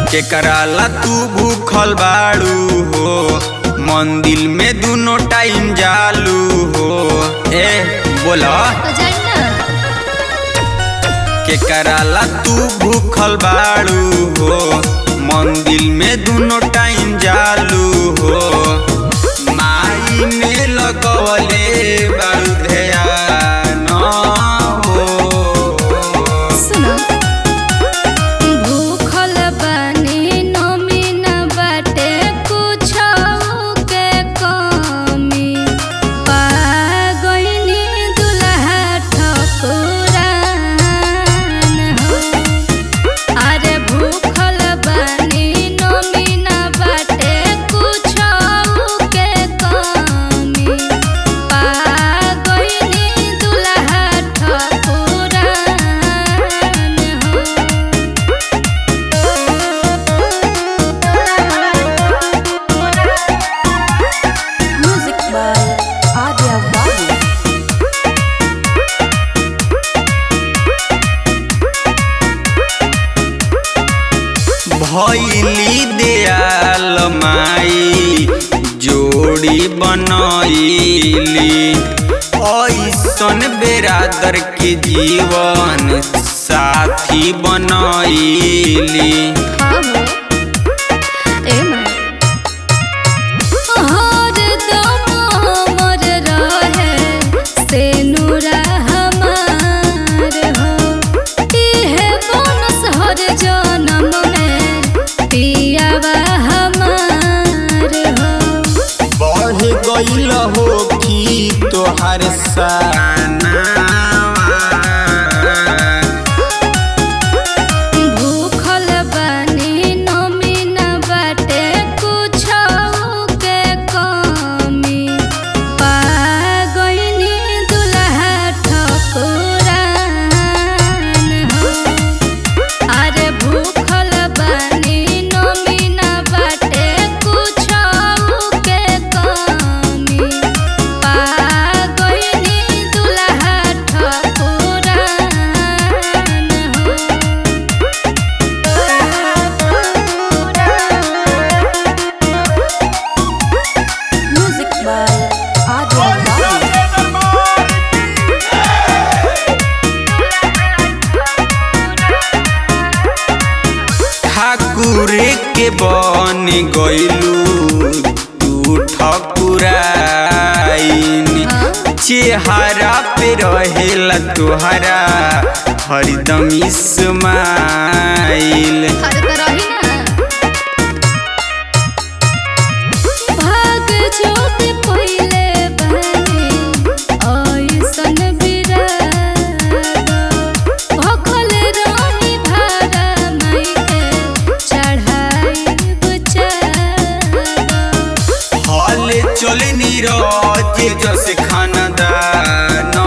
के कराला तू भूखल बाड़ू हो मंदिर में दोनों टाइम जालू हो ए बोला तो जाई ना के कराला तू भूखल बाड़ू हो मंदिर में दोनों टाइम जालू हो माई में लगवले बाड़ू ध्यान हो सुनो भूखल बानी नमी न बाटे कुछो के कमी पा गइनी दुल्हा ठकुरान हो अरे भूखल बानी नमी न बाटे कुछो के कमी पा गइनी दुल्हा ठकुरान हो Music by Adya Babu. भैली दयाल माई जोड़ी बनैली ऐसन बेरादर के जीवन साथी बनैली बढ़ गईल हो कि तोहर साना भूखल बानी नमी न बाटे कुछो के कमी पा गइनी दुल्हा ठकुरान हो अरे भूखल बानी नमी न बाटे कुछो के कमी पा गइनी दुल्हा ठकुरान हो Music by Adya Babu. ठाकुर के बन गइलू तू ठकुराइन चेहरा पे रहेला तोहरा हरदम इस्माइल हर तरह ही ना भाग जोत पहिले बने ऐसन बिराद भखल रही भारा माई के चढ़ाई बुचाद हल चल नीरज जस खानदान